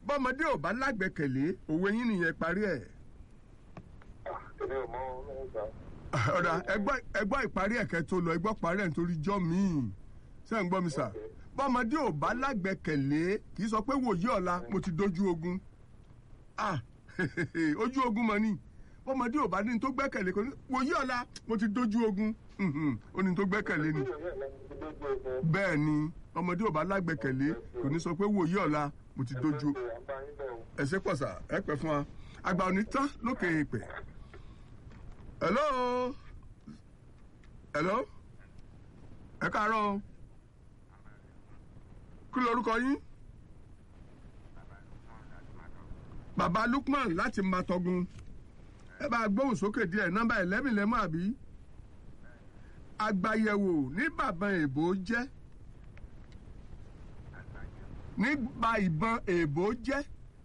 bọ́mọdé ò bá lágbẹ́kẹ̀lé òwe yín nìyẹn parí ẹ̀. èmi ò mọ ọlọ́run sá. ọ̀dà ẹgbọ́ ẹgbọ́ ìparí ẹ̀kẹ́ tó lọ ẹgbọ́ parí ẹ̀ nítorí jọ́ míì ṣé ń gbọ́ mi sà bọ́mọdé ò bá lágbẹ́kẹ̀lé kì í sọ pé wòye ọ̀la mo ti dojú ogun ah ojú ogun mọ̀ ni bọ́mọdé ò bá ní tó gbẹ́kẹ̀lé kò ní wòye ọ̀la mo ti dojú ogun Mhm, ó ní tó gbẹ́kẹ̀lé ni bẹ́ẹ̀ ni ọmọdé ò bá lágbẹ́kẹ̀lé kò ní sọ pé wòye ọ̀la mo ti dojú ẹ ṣé pọ̀ sà ẹ pẹ́ fún wa àgbà òní tán lókè èèpẹ̀ hello hello ẹ káàárọ̀ o. kí lorúkọ yín bàbá Lukman láti Matogun ẹ bá gbóhùn sókè díẹ̀ nọ́mbà eleven lẹ́mọ̀ àbí àgbàyẹ̀wò ní bàbá èbó jẹ́ nígbà ìbọn èbó jẹ́.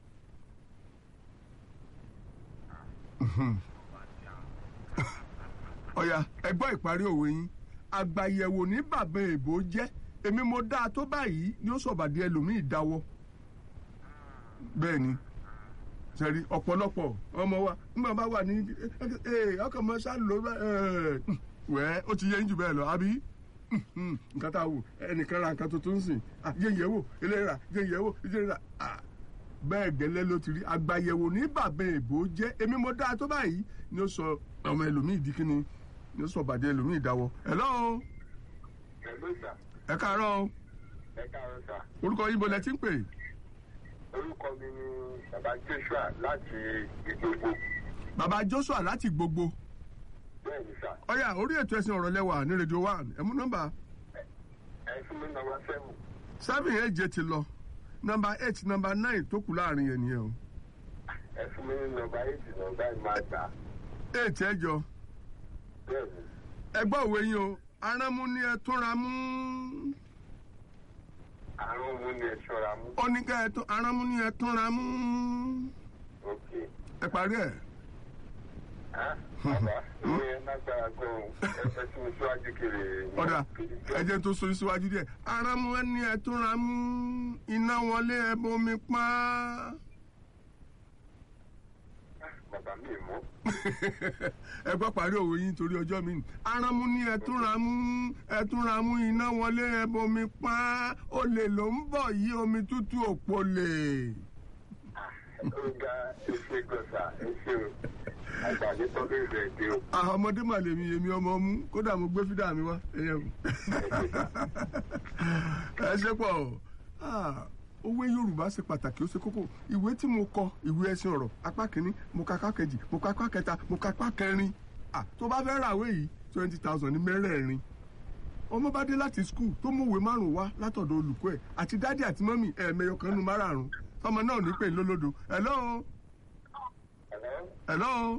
ọ̀yà ẹ gbọ́ ìparí òwe yín àgbàyẹ̀wò ní bàbá èbó jẹ́ èmi mo dáa tó báyìí ni ó sọ̀bàdí ẹlòmíì dáwọ́ bẹ́ẹ̀ ni sẹ́rí ọ̀pọ̀lọpọ̀ ọmọ wa nígbà bá wà ní ọkàn mọ́ sá ló wẹ́ ó ti yẹ yín jù bẹ́ẹ̀ lọ àbí nǹkan tá a wò ẹnìkan ra nǹkan tuntun sìn yẹ̀yẹ̀ wò eléyìí yẹ̀yẹ̀ wò eléyìí rà bẹ́ẹ̀ gẹ́lẹ́ ló ti rí àgbàyẹ̀wò ní bàbá èbó jẹ́ èmi mo dáa tó báyìí ni ó sọ ọmọ ẹlòmíì di kíni ni ó sọ bàdé ẹlòmíì dáwọ́ hello Hello sà. ẹ káàárọ̀ o. ẹ káàárọ̀ sà. orúkọ yín bolẹ̀ tí ń pè orúkọ mi ni bàbá Joshua láti ìgbòho. bàbá Joshua láti gbogbo bẹ́ẹ̀ ni sà. ọ̀yà orí ètò ẹ̀sìn ọ̀rọ̀ lẹ́wà ní rédíò one ẹ mú nọ́mbà ẹ fún mi nọ́mbà seven. seven èje ti lọ nọ́mbà eight nọ́mbà nine tó kù láàrin yẹn nìyẹn o ẹ fún mi nọ́mbà eight nọ́mbà ìmáa gbà. eight ẹjọ bẹ́ẹ̀ ni. ẹgbọ́ òwe yín o arámú ni ẹ túnra mú àrùn mu ni ẹ ṣọ́ra mú. oníkẹ́ ẹ tún arámú ni ẹ túnra mú ok. ẹ parí ẹ̀ Ah, bàbá ìwé yẹn lágbára gan-an ẹ fẹ́ sí mi síwájú kiri. ọ̀dà ẹ̀jẹ̀ tó so síwájú díẹ̀ arámú ni ẹ túnra mú iná wọlé ẹ bomi pa bàbá mi mọ́. ẹ gbọ́ parí òwe yín torí ọjọ́ mi nì arámú ni ẹ túnra mú ẹ túnra mú iná wọlé ẹ bomi pa olè ló ń bọ̀ yí omi tútù òpó lè. ó ga ẹsẹ̀ gọ̀ọ̀sà ẹsẹ̀ o àgbàdo tó lè rẹ̀ dé o. àwọn ọmọdé mà lèmi èmi ọmọ mú kódà mo gbé fídà mi wá ẹyẹ o. ẹ ṣe pọ̀ o. Ah, òwe yorùbá ṣe pàtàkì ó ṣe kókó ìwé tí mo kọ ìwé ẹsìn ọ̀rọ̀ apá kìíní mo ka apá kejì mo ka apá kẹta mo ka apá kẹrin Ah, tó bá fẹ́ ràwé yìí twenty thousand ní mẹ́rẹ̀ẹ̀rin ọmọ bá dé láti skul tó mọ̀wé márùn wá látọ̀dọ̀ olùkọ́ ẹ̀ àti dádì àti mọ́mì ẹ̀ẹ̀mẹyọ kan nu márààrún ọmọ náà ní pè lólódo hello Hello? hello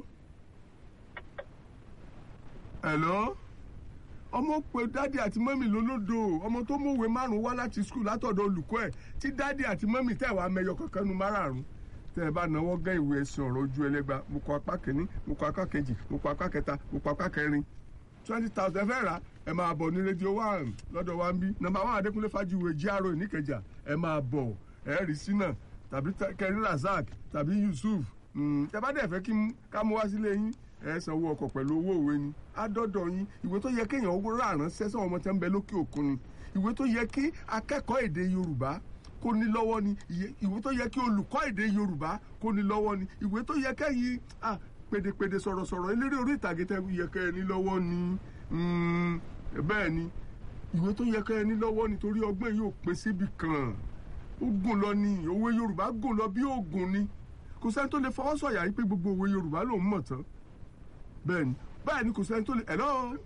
hello ọmọ pé dádì àti mọ́mì lólódo ọmọ tó mọ̀wé márùn wá láti skul látọ̀dọ̀ olùkọ́ ẹ̀ tí dádì àti mọ́mì tẹ̀ wá mẹyọ kankan nu márààrún tẹ́ ẹ bá náwó gán ìwé ẹ̀sìn ọ̀rọ̀ ojú ẹlẹ́gba mo kọ apá kìíní mo kọ apá kejì mo kọ apá kẹta mo kọ apá kẹrin twenty thousand ẹ fẹ́ rà ẹ máa bọ̀ ní rédíò one lọ́dọ̀ wa ń bí nọ́mbà one adékúnlé fájúwe jíárò ìníkẹjà ẹ máa bọ̀ ẹ rí sínà tàbí kẹrin razak tàbí yusuf tẹ bá dẹ̀ fẹ́ kí n- ká mú wá sílé yín ẹ sanwó ọkọ̀ pẹ̀lú owó òwe ni àdọ́dọ̀ yín ìwé tó yẹ kéèyàn owó rà ránṣẹ́ sọ́wọ́n ọmọ tẹ́ ń bẹ lókè òkun ni ìwé tó yẹ kí akẹ́kọ̀ọ́ èdè yorùbá kó ní lọ́wọ́ ni ìyẹ- ìwé tó yẹ kí olùkọ́ èdè yorùbá kó ní lọ́wọ́ ni ìwé tó yẹ kẹ́yìn ah, pèdèpèdè sọ̀rọ̀sọ̀rọ̀ eléré orí ìtàgé tẹ́ yẹ kẹ́ ẹ ní lọ́wọ́ ni Mm, bẹ́ẹ̀ ni ìwé tó yẹ kẹ́ ẹ ní lọ́wọ́ nítorí ọgbọ́n yìí ò pín síbi kan ó gùn lọ ni òwe yorùbá gùn lọ bí ògùn ni kò sẹ́ni tó lè fọwọ́ sọ̀yà yìí pé gbogbo òwe yorùbá lòún mọ̀ tán bẹ́ẹ̀ ni bẹ́ẹ̀ ni kò sẹ́ni tó lè hello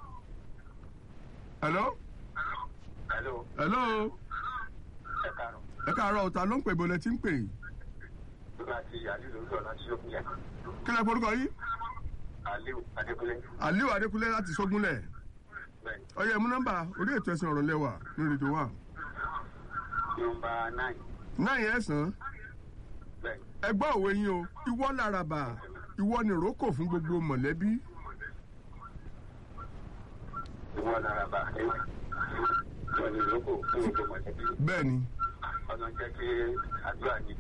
hello Hello? hello ẹ káàárọ̀. ẹ káàárọ̀ ọ̀tá ló ń pè bọ́lẹ̀ tí ń pè láti Aliu lórí ọ̀nà tí ó kún yẹn. kí lẹ́ forúkọ yìí Aliu Adékúnlé. aliu adékúnlé láti sógúnlẹ̀ Bẹ́ẹ̀ni. ọyẹ mú nọ́mbà orí ètò ẹ̀sìn ọ̀rọ̀ lẹ́wà ní rédíò wa Nọ́mbà nine. náà yẹn sàn Bẹ́ẹ̀ni. ẹ gbọ́ òwe yín o ìwọ làràbà ìwọ ni ìrókò fún gbogbo mọ̀lẹ́bí Ìwọ lára bá ẹ. Ìwọ ni ìlókò fún gbogbo mọ̀lẹ́bí. bẹ́ẹ̀ ni Ọ̀nà jẹ́ kí àdúrà ní